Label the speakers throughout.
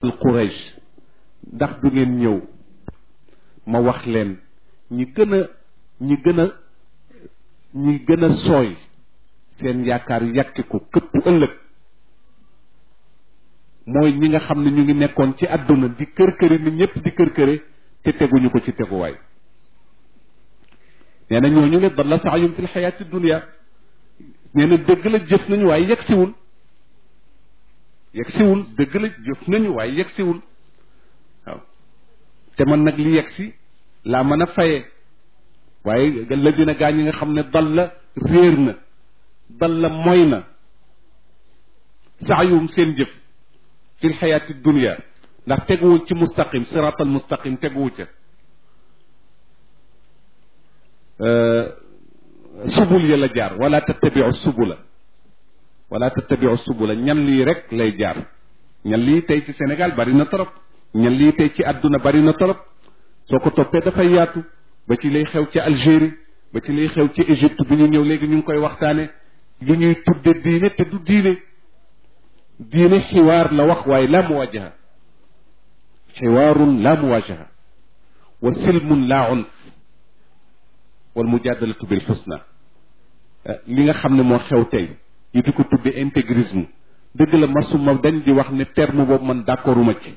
Speaker 1: Quraysh ndax du ngeen ñëw ma wax leen ñi gën a ñi gën a ñi gën a sooy seen yaakaar yàkki ko këpp ëllëg mooy ñi nga xam ne ñu ngi nekkoon ci àdduna di kër këri ni ñëpp di kër këre te teguñu ko ci teguwaay nee na ñooñu le dalla saayum fil xayaati dunia nee na dëgg la jëf nañu waaye yegg siwul yegg siwul dëgg la jëf nañu waaye yegg siwul waaw te man nag li yegg si laa mën a faye waaye la dina gaa ñi nga xam ne dal la réer na dal la moy na saayum seen jëf fil xayaati dunia ndax teguwul ci mustaqim siratal mustaqim teguwu ca subul ya la jaar wala tattabiu subula wala tattabiu subula ñan lii rek lay jaar ñan lii tey ci Sénégal bari na torop ñan lii tey ci àdduna bari na torop soo ko toppee dafay yaatu ba ci lay xew ci Algérie ba ci lay xew ci Égypte bi ñu ñëw léegi ñu ngi koy waxtaane lu ñuy tudde diine te du diine diine xiwaar la wax waaye la muwajaha xiwaarun la muwajaha wa silmun la unf wal mujadalatu bil xusna li nga xam ne moo xew tey ñu di ko tudde intégrisme dëgg la masuma dañ di wax ne terme boobu man d'accorduma ci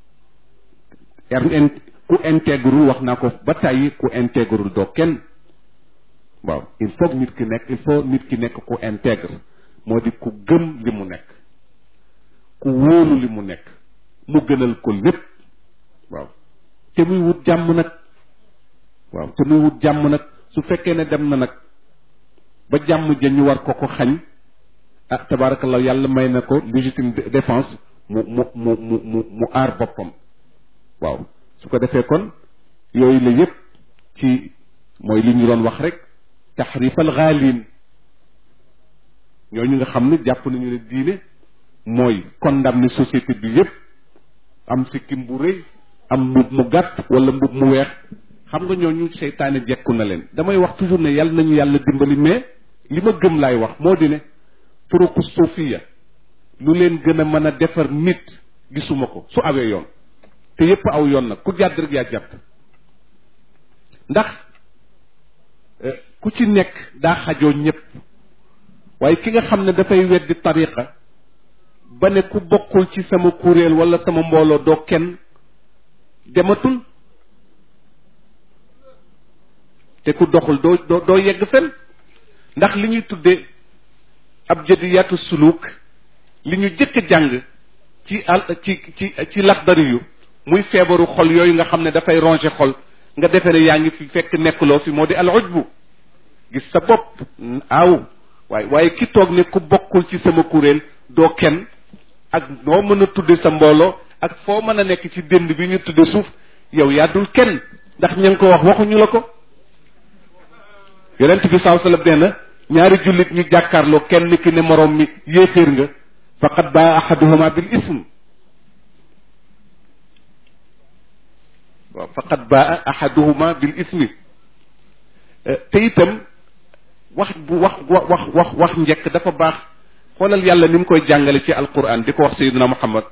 Speaker 1: ku intégrul wax naa ko ba tàyyi ku intégrul doo kenn waaw il faut nit ki nekk il faut nit ki nekk ku intègre moo di ku gëm li mu nekk ku wóolu li mu nekk mu gënal ko lépp waaw te muy wut jàmm nag waaw te muy wut jàmm nag su fekkee ne dem na nag ba jàmm ja ñu war ko ko xañ ah tabaarakallah yàlla may na ko légitime défense mu mu mu mu mu mu aar boppam waaw su ko defee kon yooyu la yépp ci mooy li ñu doon wax rek taxrifal xaalin ñooñu nga xam ne jàpp nañu ne diine mooy condamné société bi yépp am sikkim bu rëy am mbub mu gàtt wala mbub mu weex xam nga ñooñu seytaane jekku na leen damay wax toujours ne yàlla nañu yàlla dimbali mais li ma gëm laay wax moo di ne turuqu suufiya lu leen gën a mën a defar nit gisuma ko su awee yoon te yépp aw yoon nag ku jàdd rek yaa jàdd ndax ku ci nekk daa xajoo ñépp waaye ki nga xam ne dafay weddi tariqa ba ne ku bokkul ci sama kuréel wala sama mbooloo doo kenn dematul te ku doxul doo doo doo yegg fen ndax li ñuy tuddee ab jëdiyaatu suluk li ñu jëkk a jàng ci al ci ci ci laxdari yu muy feebaru xol yooyu nga xam ne dafay ronger xol nga defee ne yaa ngi fi fekk nekkuloo fi moo di al ujbu gis sa bopp aaw waaye waaye ki toog ne ku bokkul ci sama kuréel doo kenn ak noo mën a tudde sa mbooloo ak foo mën a nekk ci dënd bi ñu tudde suuf yow yaa dul kenn ndax ña ngi ko wax waxuñu la ko yonent bi saa sallam nee na ñaari jullit ñu jàkkaarloo kenn ki ne moroom mi yéeféer nga faqad baa ahaduhuma bil ism waaw faqad baa ahaduhuma bil ismi te itam wax bu wax wax wax wax njëkk dafa baax xoolal yàlla ni mu koy jàngale ci alquran di ko wax sayyidina muhammad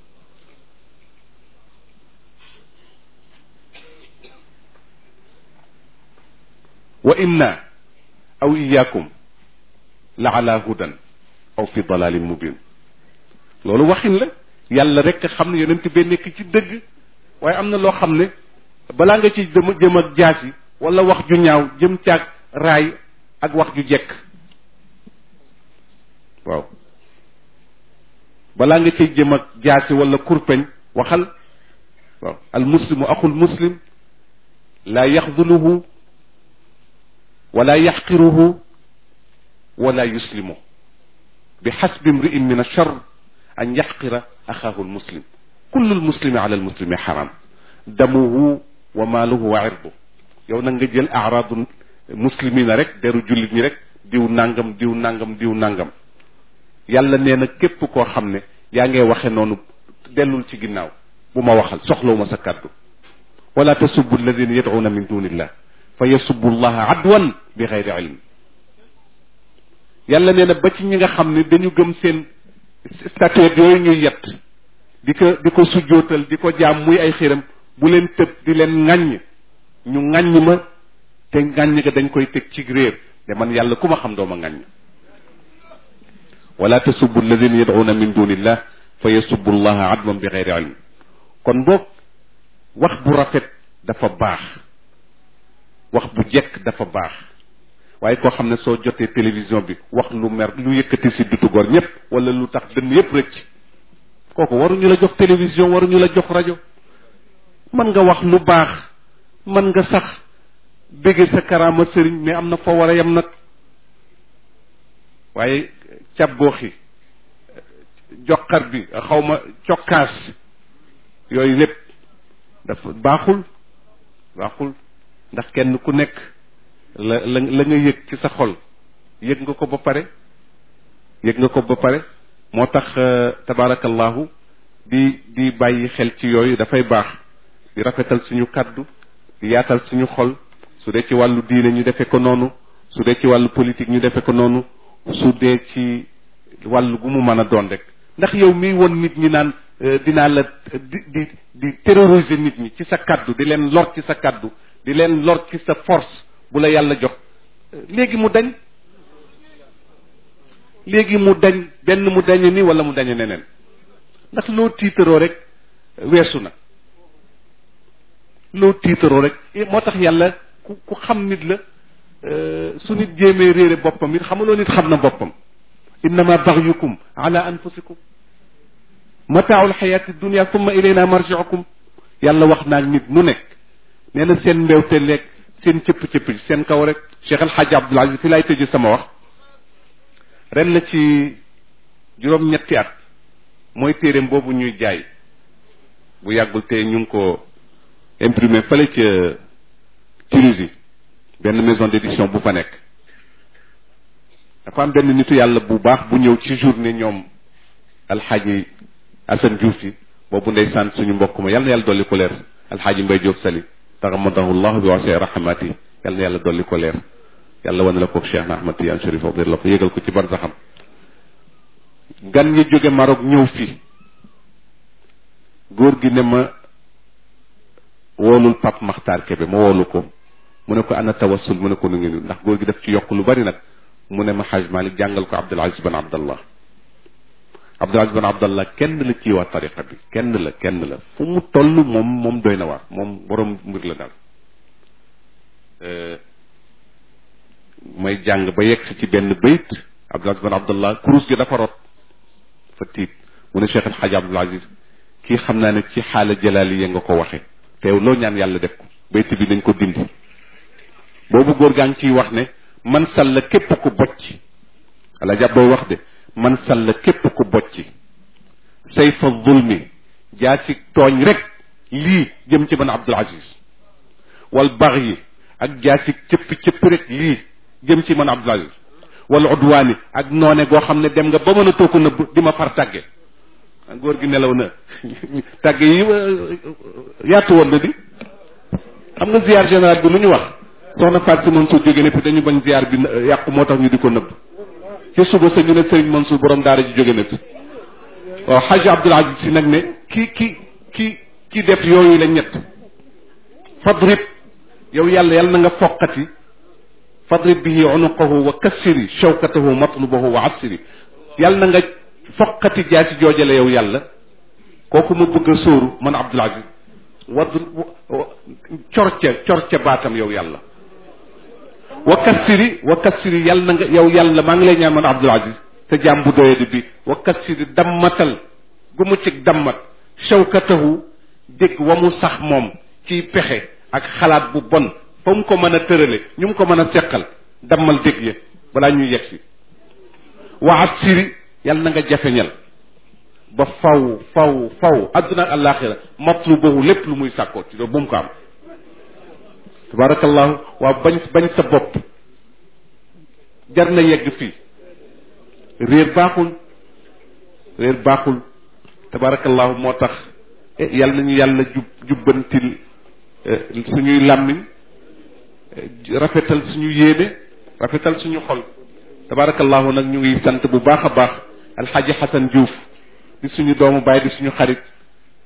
Speaker 1: wa inna aw iyakum la ala hudan aw fi dalalin mubin loolu waxin la yàlla rek xam ne yonent bee nekk ci dëgg waaye am na loo xam ne balaa nga ci dem jëm ak jaasi wala wax ju ñaaw jëm caag raay ak wax ju jekk waaw balaa nga ciy jëm ak jaasi wala kurpeñ waxal waaw al muslimu axul muslim laa yaxduluhu wala yaxqiruhu wala yuslimu bi xasbi imri'in min achar an yaxqira axaahu almuslim kullu almuslimi ala almuslimi xaram damuhu wa maaluhu wa irdu yow nag nga jël araadu muslimina rek deru jullit ñi rek diw nangam diw nangam diw nangam yàlla nee na képp koo xam ne yaa ngay waxe noonu dellul ci ginnaaw bu ma waxal soxlawuma sa kàddu wala tasubbu alladina yad'una min dunillah fa yasubbu llaha adwan bi xayri ilm yàlla nee na ba ci ñi nga xam ne dañu gëm seen statuette yooyu ñuy yett di ko di ko sujjootal di ko jaam muy ay xiram bu leen tëb di leen ŋàññ ñu ŋàññ ma te ŋàññ ga dañ koy teg ci réer de man yàlla ku ma xam doo ma ŋàññ wala tasubbu alladina yad'una min dunillah fa yasubbu allaha adwan bi xeyri ilm kon boog wax bu rafet dafa baax wax bu jekk dafa baax waaye koo xam ne soo jotee télévision bi wax lu mer lu yëkkati si dutu góor ñëpp wala lu tax dënn yëpp rëcc kooku waruñu la jox télévision waruñu la jox rajo mën nga wax lu baax mën nga sax bégge sa karaama sëriñ mais am na foo war a yem nag waaye càbbooxi joxar bi xaw ma cokkaas yooyu lépp dafa baaxul baaxul ndax kenn ku nekk la la la nga yëg ci sa xol yëg nga ko ba pare yëg nga ko ba pare moo tax tabaarakallahu di di bàyyi xel ci yooyu dafay baax di rafetal suñu kàddu di yaatal suñu xol su dee ci wàllu diine ñu defee ko noonu su dee ci wàllu politique ñu defee ko noonu su dee ci wàllu gu mu mën a doon rek ndax yow miy won nit ñi naan dinaa la di di di terroriser nit ñi ci sa kàddu di leen lor ci sa kàddu di leen lor ci sa force bu la yàlla jox léegi mu dañ léegi mu dañ benn mu dañe ni wala mu dañe neneen ndax loo tiitaroo rek weesu na loo tiitaroo rek moo tax yàlla ku ku xam nit la su nit jéemee réere boppam it xamuloo nit xam na boppam innama baxyukum ala anfusikum mataaw alxayaati dunia thumma ilayna marjiukum yàlla wax naa nit nu nekk nee na seen mbewte leeg seen cëpp-cëpp seen kaw rek Cheikh El Hadj Abdoul Aziz fi laay tëjee sama wax ren la ci juróom-ñetti at mooy téeréem boobu ñuy jaay bu yàggul te ñu ngi ko imprimé fële ca Tunisie benn maison d'édition bu fa nekk dafa am benn nitu yàlla bu baax bu ñëw ci journée ñoom alxaaji Assane Diouf yi boobu ndeysaan suñu mbokk ma yàlla na yàlla dolli ko leer alxaaji Mbay Diop Sali taxamadahu llah bi wasee rahmati yàlla na yàlla dolli ko leer yàlla wane la ko Cheikh na Ahmad Tidiane Chérif Abdir la ko yégal ko ci barsaxam gan ñi jóge Maroc ñëw fii góor gi ne ma woolul Pape Makhtar Kébé ma woolu ko mu ne ko ana tawassul mu ne ko nu ngi ndax góor gi daf ci yokk lu bari nag mu ne ma Haj Malik jàngal ko Abdul Aziz ban Abdallah Abdul Aziz ban Abdallah kenn la ci waa tariqa bi kenn la kenn la fu mu toll moom moom doy na waar moom borom mbir la daal may jàng ba yegg si ci benn bayt Abdul Aziz ban Abdallah kurus gi dafa rot fa tiit mu ne Cheikh El Hadj Abdul Aziz kii xam naa ne ci xaala jalaali ya nga ko waxe teew loo ñaan yàlla def ko bayt bi dañ ko dindi boobu góor gaa ngi ciy wax ne man salla képp ku bocc ala jàpp booy wax de man salla képp ku bocc sayfa zulmi jaa ci tooñ rek lii jëm ci man Abdul Aziz wal bax yi ak jaa ci cëpp cëpp rek lii jëm ci man Abdul Aziz wal udwaani ak noone goo xam ne dem nga ba mën a toog nëbb di ma far tàgge góor gi nelaw na tàgge yi yaatu woon na di xam nga ziar général bi lu ñu wax soxna Fatou si Mansour jóge ne fi dañu bañ ziar bi yàqu moo tax ñu di ko nëbb ci suba sa ñu ne Serigne Mansour borom daara ji jóge na fi waaw Hadj Abdoul Aziz si nag ne ki ki ki ki def yooyu la ñett fadrib yow yàlla yàlla na nga foqati fadrib bihi unuqahu wa kassiri shawkatahu matlubahu wa assiri yàlla na nga foqati jaasi joojale yow yàlla kooku ma bëgg a sóoru man Abdoul Aziz wadd corca corca baatam yow yàlla wa kassiri wa kassiri yàlla na nga yow yàlla maa ngi lay ñaan man Abdoul Aziz te jaam bu doyadi bi wa kassiri dammatal gu mu cig dammat shawkatahu dégg wa mu sax moom ci pexe ak xalaat bu bon fa mu ko mën a tërale ñu mu ko mën a seqal dammal dégg ya balaa ñuy yegg si wa assiri yàlla na nga jafeñal ba faw faw faw adduna ak àllaaxira matlubahu lépp lu muy sàkkoo ci loolu bu mu ko am tabarakallahu waaw bañ bañ sa bopp jar na yegg fii réer baaxul réer baaxul tabarakallahu moo tax yàlla nañu yàlla jub jubbantil suñuy làmmiñ rafetal suñu yéene rafetal suñu xol tabarakallahu nag ñu ngi sant bu baax a baax alxaaji xasan Diouf di suñu doomu baay di suñu xarit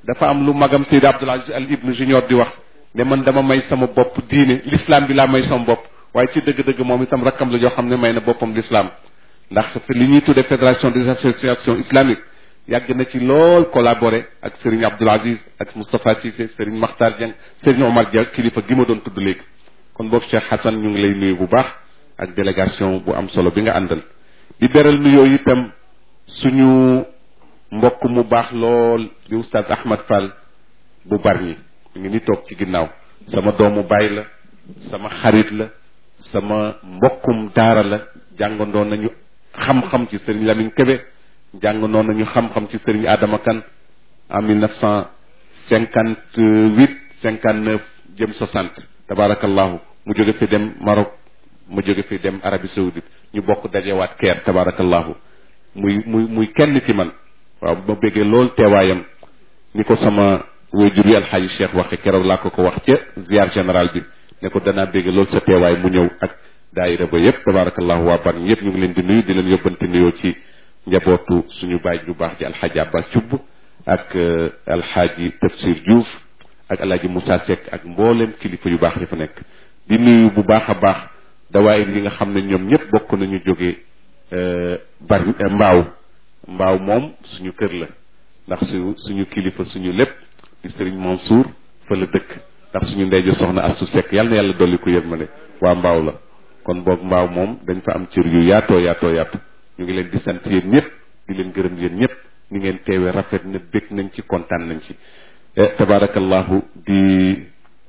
Speaker 1: dafa am lu magam Seydi Abdoul Aziz Al Ibn Junior di wax ne man dama may sama bopp diine l'islam bi laa may sama bopp waaye ci dëgg-dëgg moom itam rakkam la joo xam ne may na boppam l'islam ndax li ñuy tuddee fédération des associations islamiques yàgg na ci lool collaboré ak Serigne Abdoul Aziz ak Moustapha Cissé Serigne Makhtar Dieng Serigne Omar Dia kilifa gi ma doon tudd léegi kon boog Cheikh Hassan ñu ngi lay nuyu bu baax ak délégation bu am solo bi nga àndal di beral nuyoo itam suñu mbokk mu baax lool di oustaz Ahmad Fall bu Bargny mi ngi ni toog ci ginnaaw sama doomu baay la sama xarit la sama mbokkum daara la jàngandoo nañu xam-xam ci Serigne Lamine Kébé jàngandoo nañu xam-xam ci Serigne Adama Kane en mille neuf cent cinquante huit cinquante neuf jëm soixante tabarakallahu mu jóge fi dem Maroc mu jóge fi dem Arabie Saoudite ñu bokk dajewaat keer tabarakallahu muy muy muy kenn ci man waaw ma béggee lool teewaayam ni ko sama waajur yi alxaaji Cheikh waxe keroog laa ko ko wax ca ziar général bi ne ko danaa béggee lool sa teewaay mu ñëw ak daayira ba yépp tabarakallahu waa ban yépp ñu ngi leen di nuyu di leen yóbbante nuyoo ci njabootu suñu baay ju baax ji alxaaji Abbas Cubb ak alxaaji Tafsir Diouf ak alxaaji Moussa Seck ak mboolem kilifa yu baax yi fa nekk di nuyu bu baax a baax dawaayir yi nga xam ne ñoom ñëpp bokk nañu jóge bari mbaaw mbaaw moom suñu kër la ndax su suñu kilifa suñu lépp di sëriñ Mansour fa la dëkk ndax suñu ndey ji soxna Astu Seck yàlla na yàlla dolli ko yërmande waa mbaaw la kon boog mbaaw moom dañ fa am cër yu yaatoo yaatoo yaatu ñu ngi leen di sant yéen ñëpp di leen gërëm yéen ñëpp ni ngeen teewee rafet na bég nañ ci kontaan nañ ci tabarakallahu di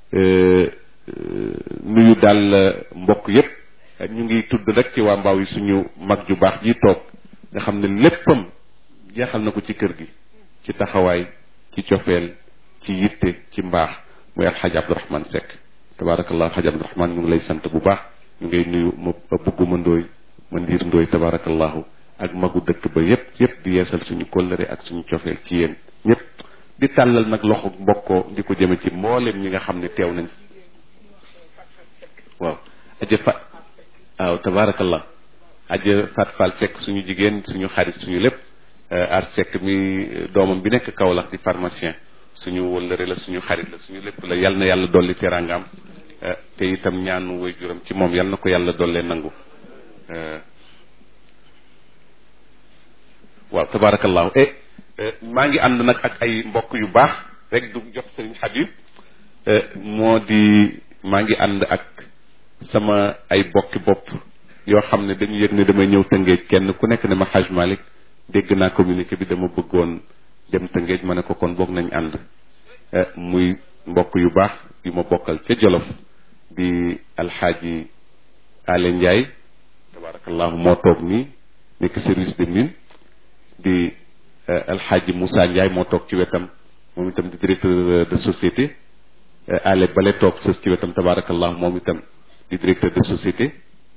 Speaker 1: nuyu daal mbokk yépp ñu ngi tudd rek ci waa mbaaw yi suñu mag ju baax ji toog nga xam ne léppam jeexal na ko ci kër gi ci taxawaay ci cofeel ci yitte ci mbaax muy alxaj abdourahman Seck tabarakallah alxaj abdourahman ñu ngi lay sant bu baax ñu ngay nuyu ma bëgguma ndooy ma ndiir ndooy tabarakallahu ak magu dëkk ba yépp yépp di yeesal suñu kóllëre ak suñu cofeel ci yéen ñépp di tàllal nag loxo mbokkoo di ko jëme ci mbooleem ñi nga xam ne teew nañ waaw aja fa waaw tabarakallah aja Fat Fall Seck suñu jigéen suñu xarit suñu lépp ar Seck mi doomam bi nekk Kaolack di pharmacien suñu wëllëre la suñu xarit la suñu lépp la yal na yàlla dolli teraangam te itam ñaanu way juram ci moom yal na ko yàlla dollee nangu waaw tabarakallahu e maa ngi ànd nag ak ay mbokk yu baax rek du jox sëriñ Habib moo di maa ngi ànd ak sama ay bokki bopp yoo xam ne dañu yëg ne damay ñëw tëngeej kenn ku nekk ne ma Haj Malick dégg naa communiqué bi dama bëggoon dem tëngeej ma ne ko kon boog nañ ànd muy mbokk yu baax yu ma bokkal ca Jolof di alxaaji Ale Ndiaye tabarakallahu moo toog nii nekk service de mine di alxaaji Moussa Ndiaye moo toog ci wetam moom itam di directeur de société Ale Bale toog sës ci wetam tabarakallahu moom itam di directeur de société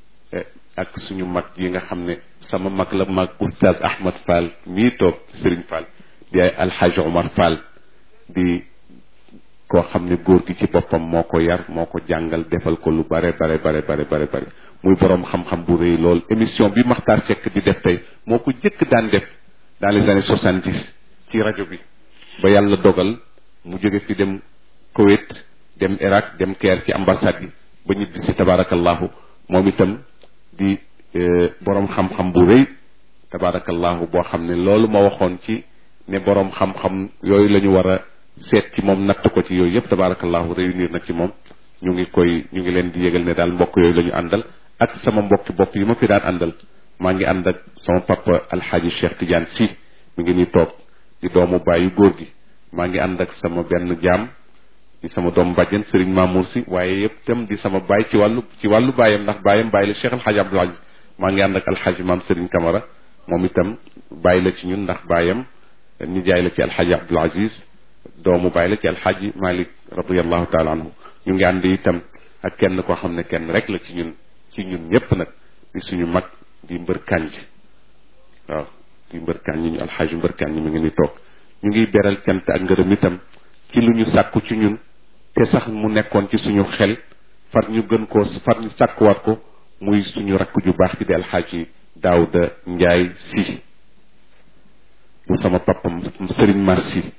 Speaker 1: ak suñu mag yi nga xam ne sama mag la mag oustaz Ahmad Fall mii toog Serigne Fall di ay alxaaji Omar Fall di koo xam ne góor gi ci boppam moo ko yar moo ko jàngal defal ko lu bare bare bare bare bare bare muy borom xam-xam bu rëy lool émission bi Makhtar Seck di def tey moo ko jëkk daan def dans les années soixante dix ci rajo bi ba yàlla dogal mu jóge fi dem Koweït dem Irak dem Caire ci ambassade yi ba ñibbi si tabarakallahu moom itam di borom xam-xam bu rëy tabarakallahu boo xam ne loolu ma waxoon ci ne borom xam-xam yooyu la ñu war a seet ci moom natt ko ci yooyu yëpp tabarakallahu réunir na ci moom ñu ngi koy ñu ngi leen di yëgal ne daal mbokk yooyu la ñu àndal ak sama mbokki bopp yi ma fi daan àndal maa ngi ànd ak sama papa alxaaji Cheikh Tidiane si mi ngi ni toog di doomu bàyyi góor gi maa ngi ànd ak sama benn jaam di sama doomu bàjjen Serigne Mamour si waaye yëpp tam di sama baay ci wàllu ci wàllu baayam ndax baayam bàyyi la Cheikh alxaaji Abdoul Aziz maa ngi ànd ak alxaaji maam Serigne Camara moom itam bàyyi la ci ñun ndax baayam nijaay la ci alxaaji Abdoul Aziz doomu bàyyi la ci alxaaji Malik radiallahu taala anhu ñu ngi ànd itam ak kenn koo xam ne kenn rek la ci ñun ci ñun ñëpp nag di suñu mag di mbër kànj waaw di mbër kànj ñu alxaaji mbër kànj mi ngi ni toog ñu ngi beral cant ak ngërëm itam ci lu ñu sàkku ci ñun te sax mu nekkoon ci suñu xel far ñu gën koo far ñu sàkkuwaat ko muy suñu rakk ju baax ci di alxaaji Daawda Njaay si bu sama papam sëriñ Mar si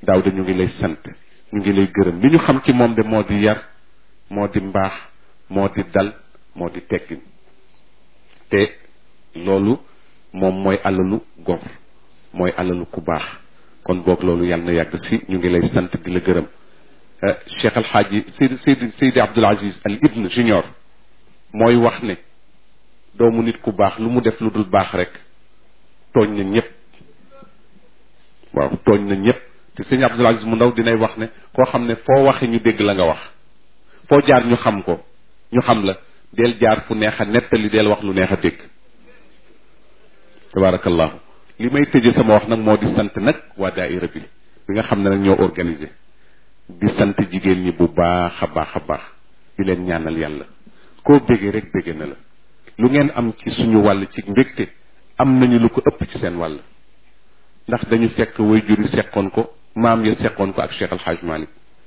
Speaker 1: daaw ñu ngi lay sant ñu ngi lay gërëm li ñu xam ci moom de moo di yar moo di mbaax moo di dal moo di teggin te loolu moom mooy alalu gor mooy alalu ku baax kon boog loolu yàlla na yàgg si ñu ngi lay sant di la gërëm cheikh alxaaji seydi seydi seydi abdul aziz al ibn junior mooy wax ne doomu nit ku baax lu mu def lu dul baax rek tooñ na ñëpp waaw tooñ na ñëpp te sëñ abdul aziz mu ndaw dinay wax ne koo xam ne foo waxe ñu dégg la nga wax foo jaar ñu xam ko ñu xam la del jaar fu neex a nettali del wax lu neex a dégg tabarakallahu li may tëje sama wax nag moo di sant nag waa daaira bi bi nga xam ne nag ñoo organisé di sant jigéen ñi bu baax a baax a baax di leen ñaanal yàlla koo béggee rek bégge na la lu ngeen am ci suñu wàll ci mbégte am nañu lu ko ëpp ci seen wàll ndax dañu fekk way juri seqoon ko maam ya seqoon ko ak cheikh alxaaj malik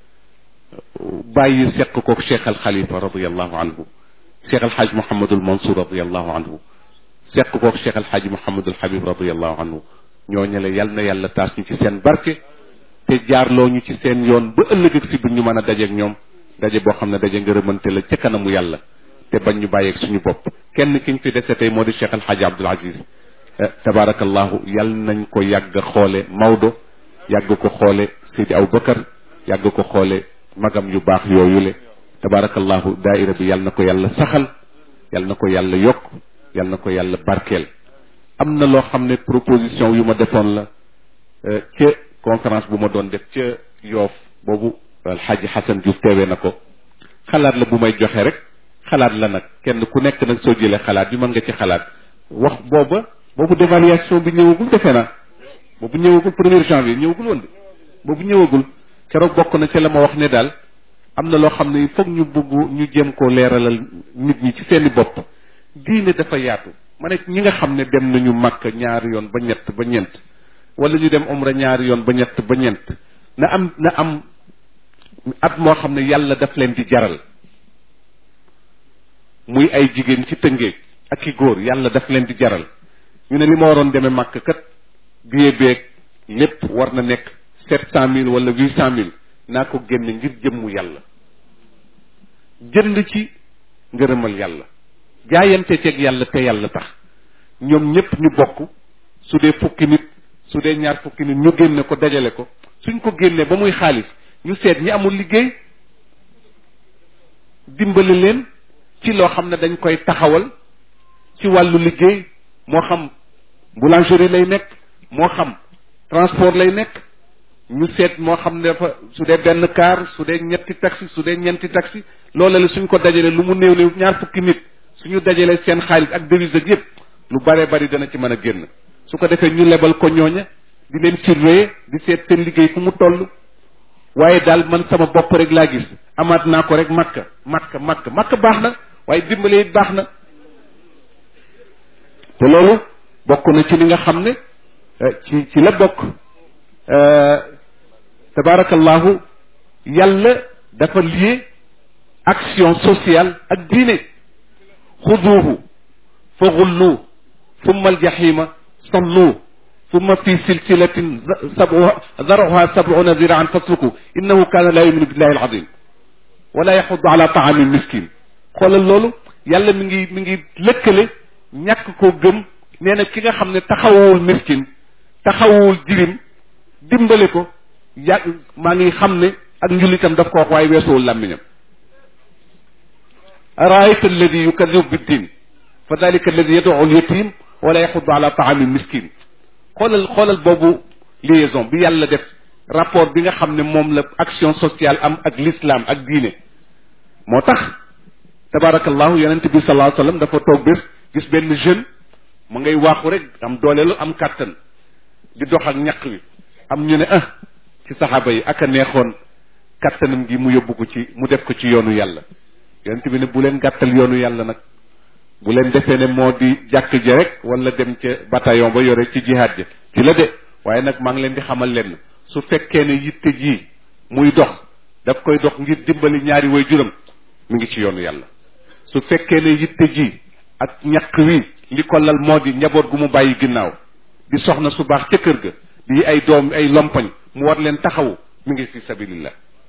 Speaker 1: bàyyi seq ko cheikh al xalifa radiallahu anhu cheikh alxaaj mohamadul mansour radiallahu anhu seq ko cheikh alxaaj mohamadul habib radiallahu anhu ñooñu la yal na yàlla taas ñu ci seen barke te jaarloo ñu ci seen yoon ba ëllëg ak si bu ñu mën a dajeeg ñoom daje boo xam ne daje ngërëmante la ca kanamu yàlla te bañ ñu bàyyeeg suñu bopp kenn ki ñu fi dese tey moo di cheikh alxaaji abdul aziz tabarakallahu yal nañ ko yàgg xoole Maodo yàgg ko xoole Seydi Aboubacar yàgg ko xoole magam yu baax yooyule tabarakallahu daaira bi yal na ko yàlla saxal yal na ko yàlla yokk yal na ko yàlla barkeel am na loo xam ne proposition yu ma defoon la ca conférence bu ma doon def ca yoof boobu alxaaji Xasan Diouf teewee na ko xalaat la bu may joxe rek xalaat la nag kenn ku nekk nag soo jëlee xalaat bi mën nga ci xalaat wax booba boobu dévaluation bi ñëwagul defe na boobu ñëwagul premier janvier ñëwagul woon de boobu ñëwagul keroog bokk na ci la ma wax ne daal am na loo xam ne foog ñu bugg ñu jéem koo leeralal nit ñi ci seeni bopp diine dafa yaatu ma ne ñi nga xam ne dem nañu màkk ñaari yoon ba ñett ba ñeent wala ñu dem umra ñaari yoon ba ñett ba ñeent na am na am at moo xam ne yàlla daf leen di jaral muy ay jigéen ci tëngéej ak i góor yàlla daf leen di jaral ñu ne li ma waroon demee màkk kat billet beeg lépp war na nekk sept cent mille wala huit cent mille naa ko génne ngir jëmmu yàlla jënd ci ngërëmal yàlla jaayante ceeg yàlla te yàlla tax ñoom ñépp ñu bokk su dee fukki nit su dee ñaar fukki nit ñu génne ko dajale ko suñ ko génnee ba muy xaalis ñu seet ñi amul liggéey dimbali leen ci loo xam ne dañ koy taxawal ci wàllu liggéey moo xam boulangerie lay nekk moo xam transport lay nekk ñu seet moo xam ne dafa su dee benn car su dee ñetti taxi su dee ñeenti taxi loola la suñ ko dajalee lu mu néew néew ñaar fukki nit suñu dajalee seen xaalis ak devise ak yépp lu bare bari dana ci mën a génn su ko defee ñu lebal ko ñooña di leen surveiller di seet seen liggéey fu mu toll waaye daal man sama bopp rek laa gis amaat naa ko rek makka makka makka makka baax na waaye dimbale it baax na te loolu bokk na ci li nga xam ne ci ci la bokk tabaarakallahu yàlla dafa lié action sociale ak diine xuduuhu fa gullu thumma aljahima sallu thumma fi silsilatin sabuha daruha sabuna ziraan fasluku innahu kaana laa yuminu billahi alazim wala yaxudu ala taami miskin xoolal loolu yàlla mi ngi mi ngi lëkkale ñàkk koo gëm nee na ki nga xam ne taxawul miskin taxawul jirim dimbale ko yàgg maa ngi xam ne ak njullitam daf ko wax waaye weesuwul làmmiñam araayta alladi yukadibu biddin fa dalika alladi yad'u alyatim wala yaxudu ala taami miskin xoolal xoolal boobu liaison bi yàlla def rapport bi nga xam ne moom la action sociale am ak l'islam ak diine moo tax tabarakallahu yonente bi sallallahu alayhi wasallam dafa toog bés gis benn jeune mu ngay waaxu rek am dooleelu am kàttan di dox ak ñaq wi am ñu ne ah ci saxaaba yi ak a neexoon kàttanam gi mu yóbbu ko ci mu def ko ci yoonu yàlla yonente bi ne bu leen gàttal yoonu yàlla nag bu leen defee ne moo di jàkk ji rek wala dem ca bataillon ba yore ci jihaad ji ci la de waaye nag maa ngi leen di xamal leen su fekkee ne yitte ji muy dox daf koy dox ngir dimbali ñaari way juram mi ngi ci yoonu yàlla su fekkee ne yitte ji ak ñaq wi li ko lal moo di njaboot gu mu bàyyi ginnaaw di soxna su baax ca kër ga di ay doom ay lompoñ mu war leen taxawu mi ngi fi sabilillah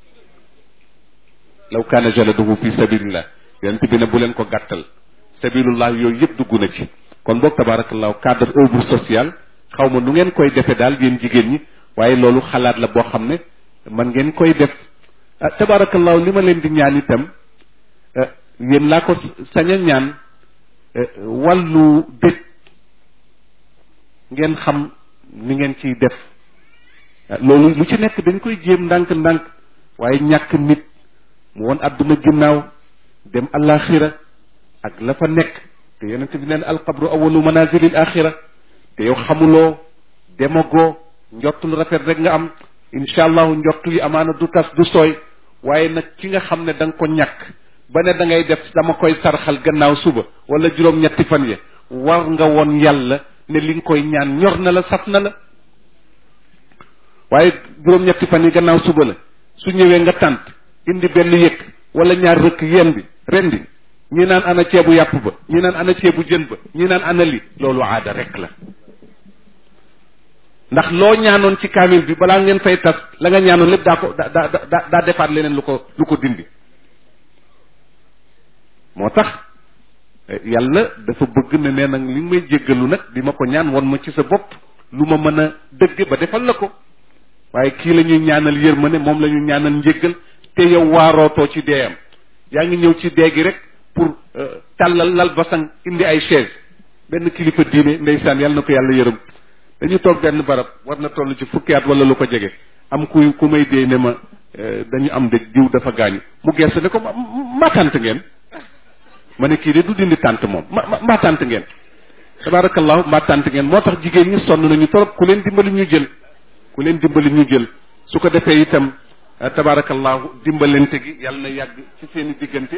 Speaker 1: law kaana jaladuhu fi sabilillah yonent bi ne bu leen ko gàttal sabilullah yooyu yëpp dugg na ci kon boog tabarakallahu cadre œuvre sociale xaw ma nu ngeen koy defee daal yéen jigéen ñi waaye loolu xalaat la boo xam ne man ngeen koy def ah tabarakallahu li ma leen di ñaan itam yéen laa ko sañ a ñaan wàllu dëj ngeen xam ni ngeen ciy def loolu lu ci nekk dañ koy jéem ndànk-ndànk waaye ñàkk nit mu woon àdduna ginnaaw dem alaxira ak la fa nekk te yonent bi neen alqabru awalu manazilil axira te yow xamuloo demagoo njott lu rafet rek nga am incha allahu njott yi amaana du tas du sooy waaye nag ci nga xam ne da nga ko ñàkk ba ne da ngay def dama koy sarxal gannaaw suba wala juróom-ñetti fan ya war nga woon yàlla ne li nga koy ñaan ñor na la saf na la waaye juróom-ñetti fan yi gannaaw suba la su ñëwee nga tànt indi benn yëkk wala ñaar rëkk yéen bi rendi ñi naan ana ceebu yàpp ba ñi naan ana ceebu jën ba ñi naan ana li loolu aada rek la ndax loo ñaanoon ci kaamil bi balaa ngeen fay tas la nga ñaanoon lépp daa ko daa daa daa defaat leneen lu ko lu ko dindi moo tax yàlla dafa bëgg ne nee nag li may jéggalu nag di ma ko ñaan won ma ci sa bopp lu ma mën a dëgg ba defal la ko waaye kii la ñuy ñaanal yërmande moom la ñuy ñaanal njéggal te yow waarootoo ci deeyam yaa ngi ñëw ci dee gi rek pour tàllal lal basang indi ay chaise benn kilifa diine ndeysaan yàlla na ko yàlla yërëm dañu toog benn barab war na toll ci fukki at wala lu ko jege am ku ku may dee ne ma dañu am de jiw dafa gaañu mu gees ne ko ma tànt ngeen ma ne kii de du dindi tànt moom ma ma tànt ngeen tabarakallahu ma tànt ngeen moo tax jigéen ñi sonn nañu torop ku leen dimbali ñu jël ku leen dimbali ñu jël su ko defee itam tabarakallahu dimbalante gi yàlla na yàgg ci seen i diggante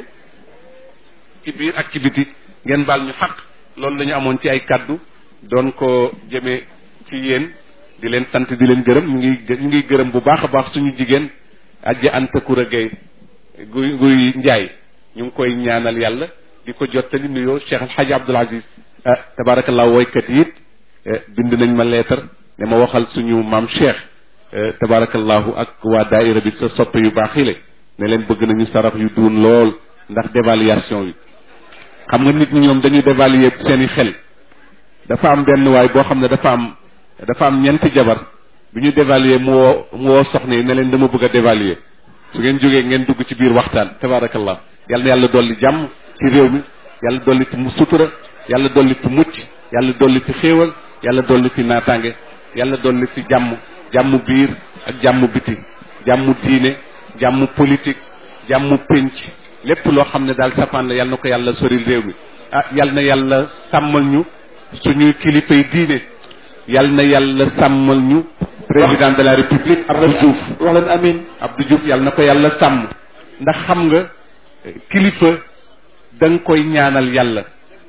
Speaker 1: ci biir ak ci biti ngeen baal ñu xaq loolu la ñu amoon ci ay kaddu doon ko jëmee ci yéen di leen sant di leen gërëm ñu ngi ñu ngi gërëm bu baax a baax suñu jigéen ajja anta kura gay guy guy njaay ñu ngi koy ñaanal yàlla di ko jottali nuyoo Cheikh El Hadj Abdoul Aziz ah tabarakallah woykat yi it bind nañ ma leetar ne ma waxal suñu maam Cheikh tabarakallahu ak waa daaira bi sa soppe yu baax yi la ne leen bëgg nañu sarax yu duun lool ndax dévaluation yi xam nga nit ñi ñoom dañuy dévaluer seeni xel dafa am benn waay boo xam ne dafa am dafa am ñeenti jabar bi ñu dévaluer mu woo mu woo soxna yi ne leen dama bëgg a dévaluer su ngeen jógee ngeen dugg ci biir waxtaan tabarakallah yàlla na yàlla dolli jàmm ci réew mi yàlla dolli ci mu sutura yàlla dolli ci mucc yàlla dolli ci xéewal yàlla dolli ci naataange yàlla dolli ci jàmm jàmm biir ak jàmm biti jàmm diine jàmm politique jàmm pénc lépp loo xam ne daal safaan la yàlla na ko yàlla soril réew mi ah yàlla na yàlla sàmmal ñu suñuy kilifay diine yàlla na yàlla sàmmal ñu président de la république Abdou Diouf
Speaker 2: wax leen amin
Speaker 1: Abdou Diouf yàlla na ko yàlla sàmm ndax xam nga kilifa da nga koy ñaanal yàlla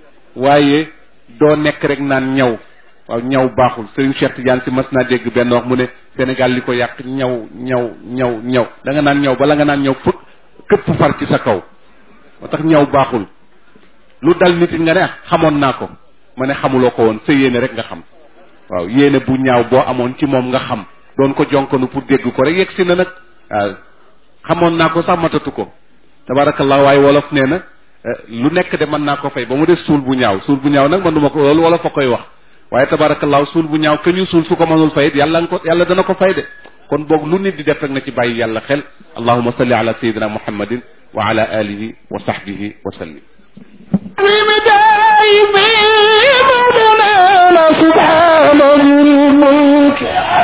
Speaker 1: waaye doo nekk rek naan ñaw waaw ñaw baaxul Serigne Cheikh Tidiane si mas naa dégg benn wax mu ne Sénégal li ko yàq ñaw ñaw ñaw ñaw da nga naan ñaw bala nga naan ñaw fëkk këpp far ci sa kaw moo tax ñaw baaxul lu dal nit nga ne xamoon naa ko ma ne xamuloo ko woon sa yéene rek nga xam waaw yéene bu ñaaw boo amoon ci moom nga xam doon ko jonkonu pour dégg ko rek yegg si na nag waaw xamoon naa ko sax matatu ko tabarakallah waaye wolof nee na lu nekk de mën naa ko fay ba mu des suul bu ñaaw suul bu ñaaw nag man duma ko loolu wolof a koy wax waaye tabarakallah suul bu ñaaw ke ñu suul su ko mënul fay it yàlla nga ko yàlla dana ko fay de kon boog lu nit di def rek na ci bàyyi yàlla xel allahuma salli ala sayidina muhammadin wa ala alihi wa sahbihi wa sallim
Speaker 2: سبحان الملك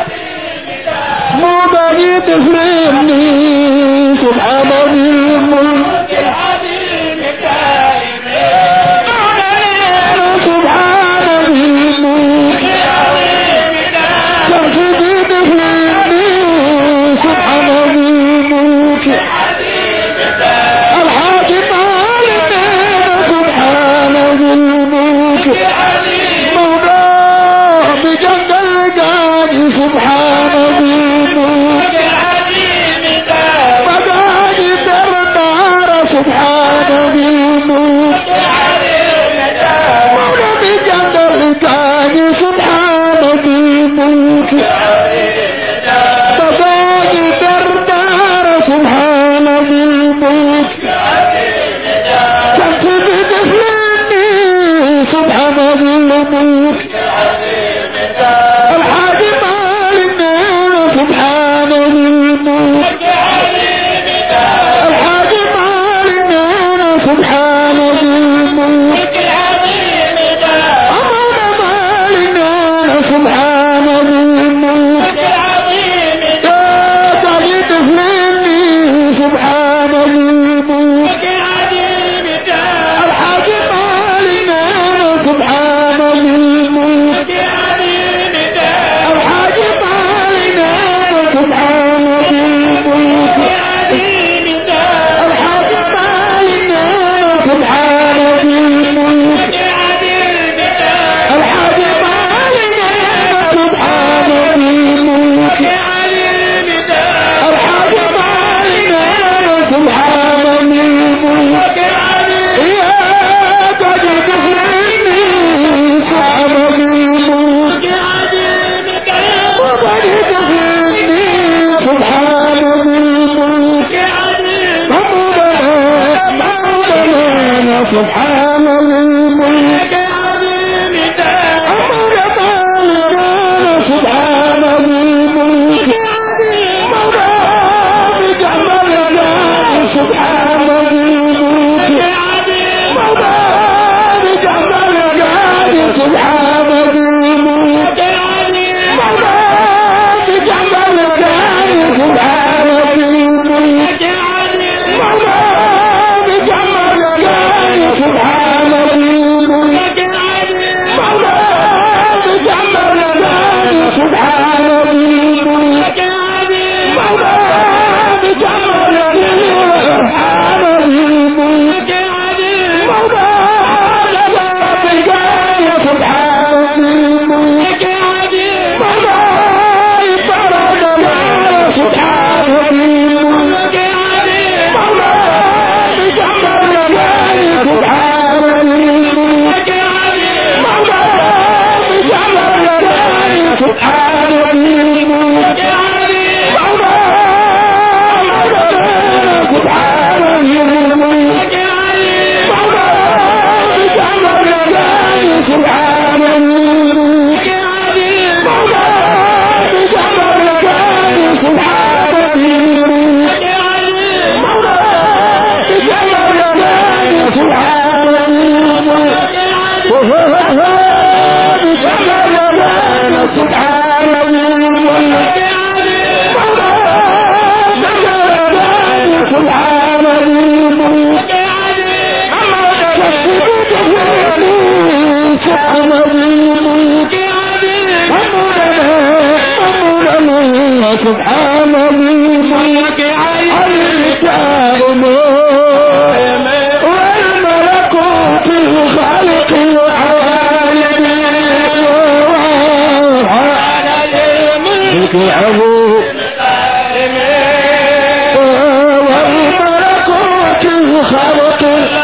Speaker 2: مبادئ تفريني سبحان الملك سبحان الملك ترشدي تفريني سبحان الملك الحاج مالك سبحان الملك مولاه بجنب الجاد سبحان الملك مداد الدار سبحان الملك مولى بجنب الجاد سبحان الملك سبحان ذي الملك أمر مالنا سبحان ذي الملك مولى بجمال الله سبحان ذي الملك مولى بجمال الله سبحان ذي الملك مولى بجمال الله سبحان ذي الملك مولى بجمال الله سبحان ذي الملك مولى بجمال الله سبحان ذي الملك مولى بجمال الله سبحان ذي الملك مولى بجمال سبحان ذي الملك مولى فرد الله سبحان ذي الملك مولى بجمال الله سبحان ذي الملك مولى بجمال الله سبحان ذي الملك مولى سبحان ذي الملك مولى بجمال الله سبحان ذي الملك مولى بجمال الله سبحان ذي الملك مولى بجمال الله سبحان ذي الملك بجمال الله سبحان ذي الملك مولى بجمال الله سبحان ذي الملك أمر السجود سبحان ذي الملك أمرنا سبحان ذي الملك الكتاب والملكوت الخالق العالم الملك العظيم والملكوت الخالق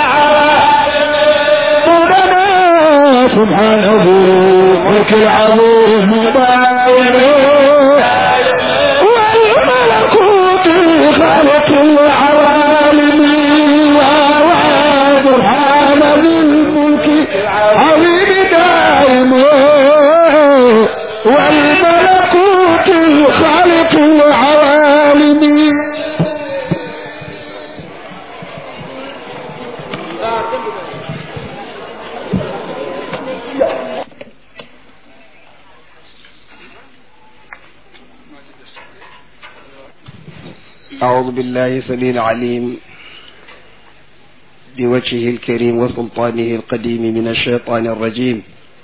Speaker 2: مولانا سبحانه الملك العظيم والملكوت الخالق العوالم سبحان ذي الملك عظيم دائم والملكوت الخالق العوالم
Speaker 3: أعوذ بالله السميع العليم بوجهه الكريم وسلطانه القديم من الشيطان الرجيم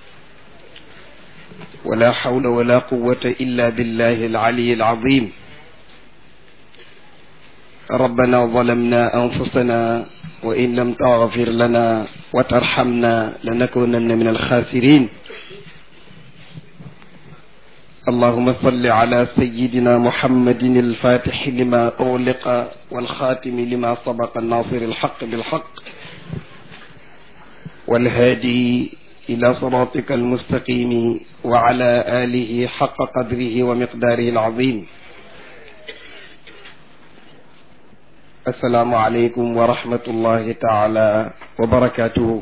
Speaker 3: ولا حول ولا قوة إلا بالله العلي العظيم ربنا ظلمنا أنفسنا وإن لم تغفر لنا وترحمنا لنكونن من الخاسرين اللهم صل على سيدنا محمد الفاتح لما أغلق والخاتم لما سبق الناصر الحق بالحق والهادي إلى صراطك المستقيم وعلى آله حق قدره ومقداره العظيم السلام عليكم ورحمة الله تعالى وبركاته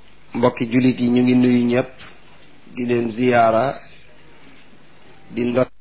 Speaker 3: mbokki jullit yi ñu ngi nuyu ñëpp di leen ziyaara di ndot